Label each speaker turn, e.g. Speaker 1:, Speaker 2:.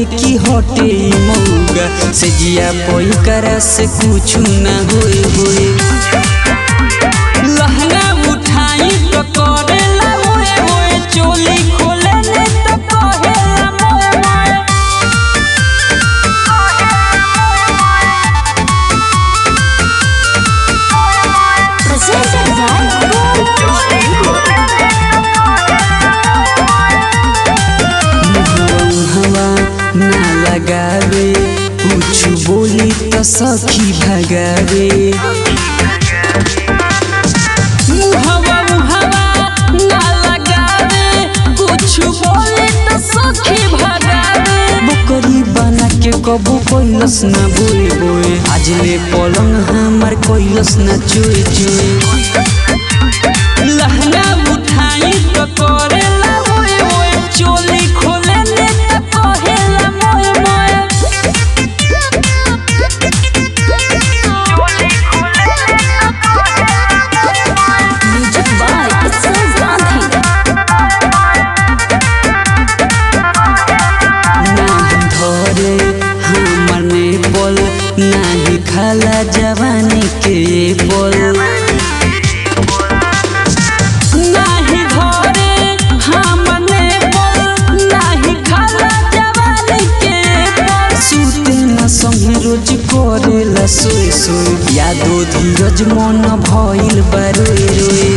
Speaker 1: की हटे ई मौगा से जिया पोई करा से कुछ ना होए होए लहंगा उठाई तो करेला होए होए चोली खोले ने तो कहेला मोए मोए
Speaker 2: Presented by Gold
Speaker 1: हवा ना लगावे कुछ बोली तो सखी भगावे मुहवा मुहवा ना लगावे कुछ बोली तो सखी भगावे बकरी बना के कबू कैलस ना बोए बोए आज ले पलंग हमार कैलस ना चोए चोए लहंगा उठाई तो करेला होए होए चोली खोले ने तो कहेला मोए मोए
Speaker 2: Music by Itzel Gandhi.
Speaker 1: नाही धरे हमर ने बोल नाही खाला जवानी के बोल नाही धरे हमर ने बोल नाही खाला जवानी के बोल सुते न संगे रोज करेला सोए सोए यादो धीरज मन भइल बा रोए रोए